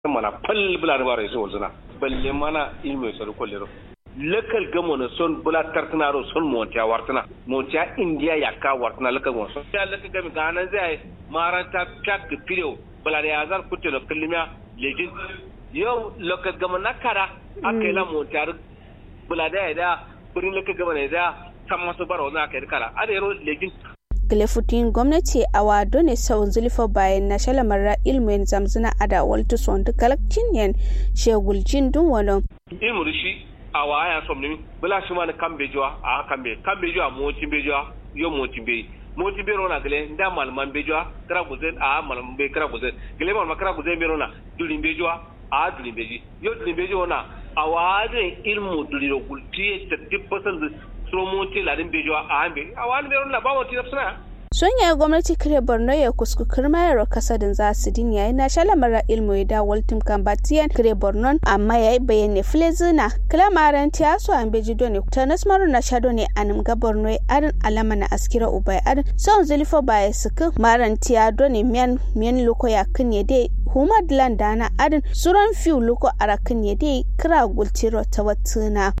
mana pal bula da bare so zuna balle mana ilmi so ko lero lakal gamo na son bula tartana ro son montiya wartana montiya india yakka wartana lakal gamo son ya lakal gami ganan zai maranta kak pilo bula da yazar kutte da kullimiya lejin yau lakal gamo na kara akai la montiya bula da ya da burin lakal gamo ne da san masu baro na kai kara ada yaro lejin glefutin gwamnati a wado ne sau zulfa bayan na shalamar ilmin zamzina a da waltu son da galakcin yan sheguljin dun wani. ilmu rishi a waya som nimi bula shi ma na kan bejuwa a kan be kan bejuwa mocin bejuwa yo mocin be mocin be rona gele nda malman bejuwa kara guzen a malman be kara guzen gele malman kara guzen be rona dulin bejuwa a dulin beji yo dulin bejuwa na a wade ilmu duliro gultiye ta dibbasan da somonti ladin bejuwa a hambe a wani be rona ba wata nafsana sun yi gwamnati kare borno ya kuskukur mayar kasadin za su din yayi na shalamar ilmu ya dawal tim kambatiyan kare borno amma yayi bayani filezina kilamaran tiyaso an beji doni ta nasmaru na shado ne anim ga borno ya arin alama na askira ubai arin son zulifo baya suku maran tiya doni miyan miyan luko ya kan ya dai humad landana arin suran fiu luko arakan ya dai kira gultiro ta watuna.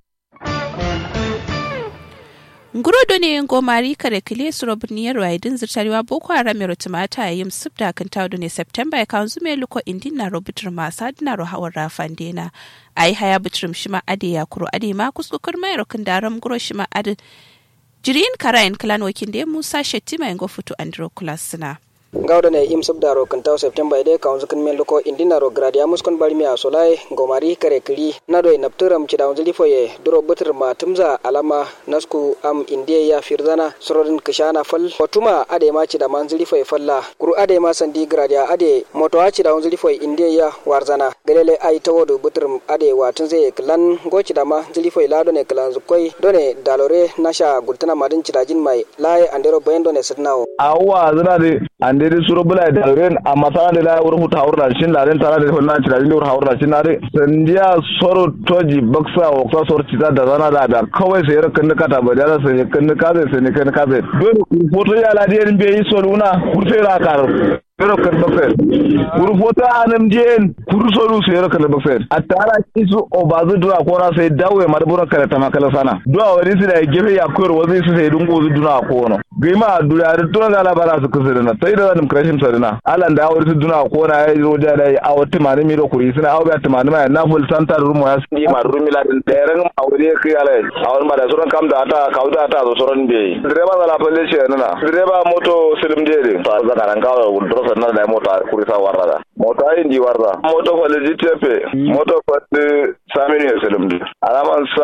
ngurodo ne ngomari kare kile suro birniyar waidin zirtariwa boko haram yaro tumata yim subda kan tawdo ne september ya kan zume luko indin na robutur masa dina ro hawar rafan dena ai haya butrum shima ade ya kuro ade ma kuskukur mai rokin daram guro shima ade jirin karayin klan wakin da musa shettima yango futu andro kulasina gawda ne im subdaro kan taw september ide kaun zukin men loko indinaro gradia muskon barmi a solai gomari kare kiri na doy napturam ci dawn zili foye duro butur ma tumza alama nasku am indiya ya firzana sororin kishana fal hotuma ade ma ci da man zili foye falla kuru ade ma sandi gradia ade moto a ci dawn zili foye indiya ya warzana galele ai tawodo butur ade watun zai klan goci da ma zili foye lado ne klan zukoi done dalore nasha gultana madin ci dajin mai laye andero bayendo ne sidnawo awwa zina de andere suro bula da ren amma sana da la urhu ta urna shin la ren tara da hunna ci da ren urhu urna shin na de sandiya soro toji baksa wa kwa soro ci da zana da da kawai sai rakan ka ta ba da sai kan ka zai sai kan ka zai dole ku foto ya la de be yi soro una kurse ra kar pero kan bakse kuru foto anam jen kuru soro sai rakan bakse atara isu o bazu dura ko na sai dawe mar bura kala ta makala sana duwa wani su da gefe ya koyar wazi su sai dungo zu duna ko no gima dura da tuna da labara su kusur na sai da zanim krashin sarina alan da awar su duna ko na ya zo da dai a wata mani mi da kuri suna awo ba tumani mai na ful santa rumo ya sni ma rumi la din teren awre kai ala awon ba da suran kam da ata kauda ata zo suran be direba da la palle ce nana direba moto silim jere ta za karan kawo duro sanna da mota kuri sa warra da moto ayin di warra moto ko legitepe moto ko samini silim di alaman sa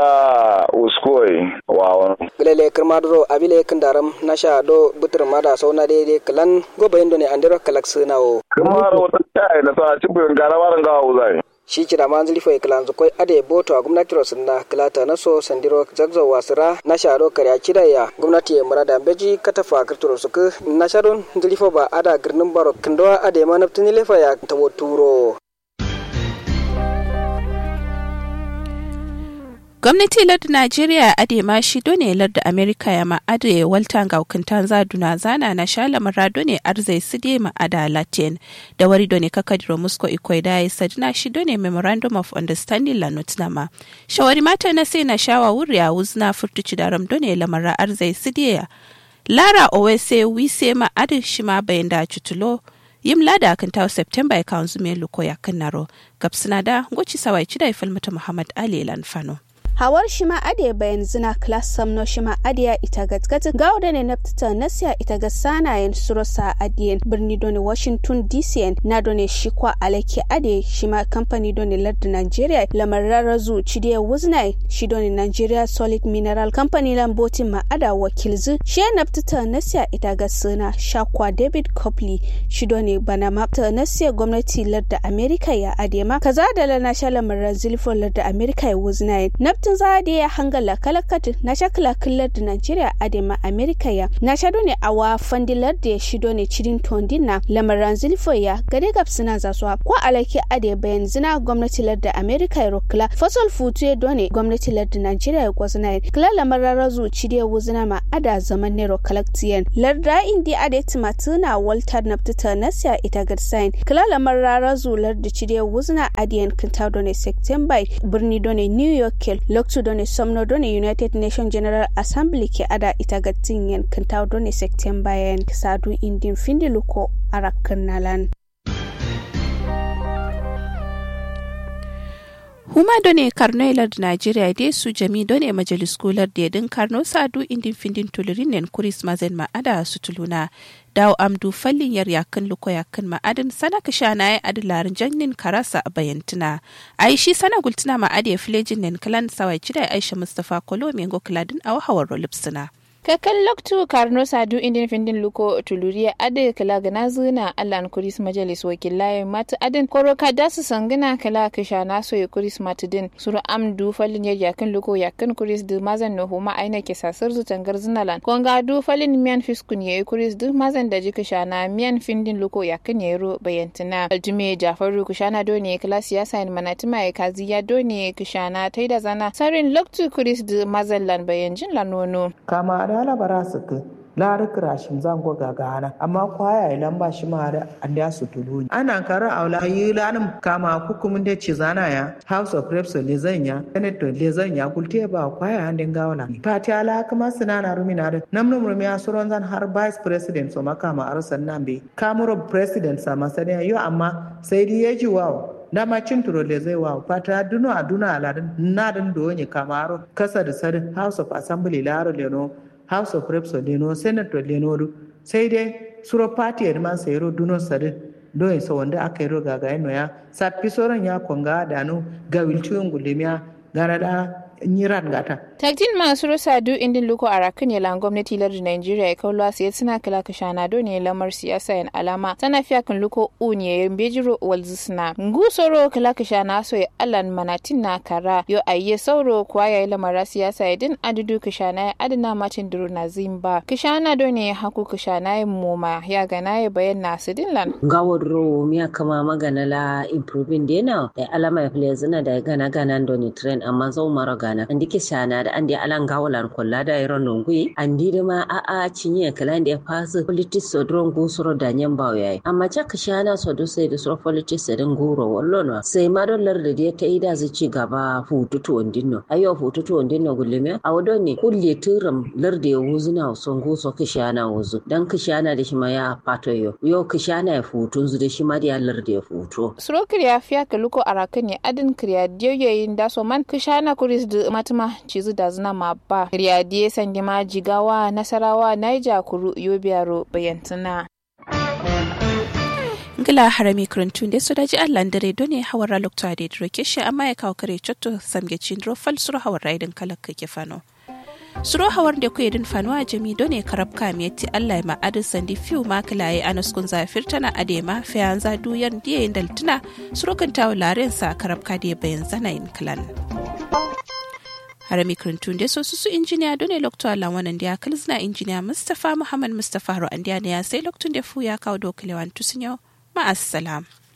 uskoi wawon galele kirmaduro abile kindaram nasha do butur mada sauna daidai kalan gobe indo ne andiro kalak sunawo kuma wata kai na sa cibin garawaran gawa uzai shi kira man zuri foi kalan zukoi ade boto a gwamnati rosinna kilata na so sandiro zagzo wasira na sharo kare kida ya gwamnati ya murada beji katafa kirturo suku na sharon zuri ba ada girnin baro kindowa ade ma naftini lefa ya tawo turo gwamnati lardin najeriya ade ma shi done lardin amerika ya ma'ade waltan ga hukuntan zaduna zana na shala marado ne arzai su de ma'ada latin da wari done kakadiro musko ikwai da ya sadina shi done memorandum of understanding la notnama shawari mata na sai na shawa wuri a wuzna furtuci da ram done lamara arzai su de lara owese wise ma'adin shi ma bayan da cutulo yim lada kan tawo september ya kawo zume luko ya kan naro gabsina da goci sawai ci da ifalmata muhammad ali lanfano hawar shima ade bayan zina class samno shima adiya ita gatgat gauda ne naftita nasiya ita ga sanayen surosa adiyen birni doni washington dcn na doni shikwa alake ade shima kamfani doni lardin nigeria lamarara zu cidiya wuznai shi doni nigeria solid mineral company lambotin ma ada wakilzu shi naftita nasiya ita ga suna shakwa david copley shi doni bana mafta nasiya gwamnati lardin america ya adema kaza da lana sha lamarar zilfon lardin america ya wuznai nafta lokacin za da ya hangala kalakatu na shakla killar da Najeriya adema Amerika ya na shado ne awa fandilar da ya shido ne cirin tondina lamaran zilfo ya gade gabsina za su ko alaki ade bayan zina gwamnati larda Amerika ya rokla fasol futu ya done gwamnati larda Najeriya ya gwazna kila lamaran razu cide wuzina ma ada zaman nero kalaktiyan larda indi ade timatuna walter naftita nasya ita gadsain kila lamaran razu larda cide wuzina adiyan kinta done september birni done new york kel loktu done somno done united nation general assembly ke ada ita gattin yan kinta done september yan sadu indin findiluko arakan nalan huma done karno ilar nigeria de su jami done majalis kular da yadin karno sadu indin findin tulurin nen kuris mazen ma'ada su tuluna dawo amdu fallin yar yakan luko yakan ma'adin sana ka sha na adilarin jannin karasa a bayantuna ai shi sana gultuna ma'adi filejin nen kalan sawai cida aisha mustapha kolo mengo kladin a wahawar rolipsuna kakan loktu karno sadu indin findin luko tuluriya ade kala gana zuna allan kuris majalis wakilai mata adin koroka da su sangana kala kisha na so kuris matidin suru amdu falin yar yakin luko yakin kuris du mazan no huma aina ke sasar zu tangar zinalan konga du falin miyan fiskun yayi kuris du mazan da ji kisha na miyan findin luko yakin yero bayantina aljume jafaru kishana doni kala siyasa in manatima ya kazi ya doni kishana taida zana sarin loktu kuris du mazan lan bayanjin lanono kama da ala bara su ke lari kirashin zango gagana amma kwaya ilan ba shi ma da an da su tulu ana kara aula yi lanin kama hukumin da ci zana ya house of reps le zanya senator le zanya kulte ba kwaya an dinga wala fati ala kuma sinana rumina da namnum rumiya suron zan har vice president so makama arsan nan be kamuro president sa masaniya yo amma sai dai ya ji wawo dama cin turole zai wa fata duno a duna aladun nadin da wani kamaro kasa da sadin house of assembly laro leno house of reps leno senator leno sai dai suro party ya man sayro duno sadin don sa wanda aka yi roga ga ya sappi soron ya konga da no ga wilciyon gulemiya gara da nyiran gata. Taktin masu rusa du indin luko a rakin yalan gwamnati lardin Najeriya ya kawo sai suna kala kashana do ne lamar siyasa yan alama tana fiya kan luko uniye yan bejiro walzisna. Ngu soro kala kashana so ya alan manatin na kara yo ayye sauro kuwa ya yi lamara siyasa ya din adudu kashana ya adana macin duru na zimba. Kashana do ne haku kashana ya moma ya gana ya bayan na su dinlan. Gawar ro miya kama magana la improving dena da alama ya fili zina da gana gana do ne trend amma zau mara gana andi ke shana da andi alan gawalan kolla da iron nongui andi da ma a a cinye kala da ya fasu politics so dron go soro da nyan bawo yayi amma chaka shana so do sai da soro politics da nguro wallo no sai ma dollar da ya ta ida zai ci gaba fututu ondinno ayo fututu ondinno gullime a wado ne kulle turam larde ya wuzuna son go so kishana wuzu dan kishana da shi ma ya fato yo yo kishana ya futun zu da shi ma da ya larde ya futo suro kriya fiya ka luko arakan ya adin kriya diyoyin da so man kishana kuris da matuma cizu da zina ma ba riyadiye sandi ma jigawa nasarawa naija kuru yobiyaro bayantuna ngila harami kurantun da su daji allan dare done hawar lokta da droke shi amma ya kawo kare cotto samge cindro fal suru hawar raidin kalak ke fano suro hawar da ku yedin fano a jami done karab kamiyati allah ma adin sandi fiu ma kilaye anaskun zafir tana adema fayan za duyar diyayin daltuna suro kan tawo laren sa karab kade bayan zanayin kilan harami kirintun da so su injiniya dole lokto Allah wannan da ya kalzina injiniya Mustapha Muhammad Mustapha Ru'an da ya sai loktun da fu ya kawo dokalewan tusun yau ma'assalam.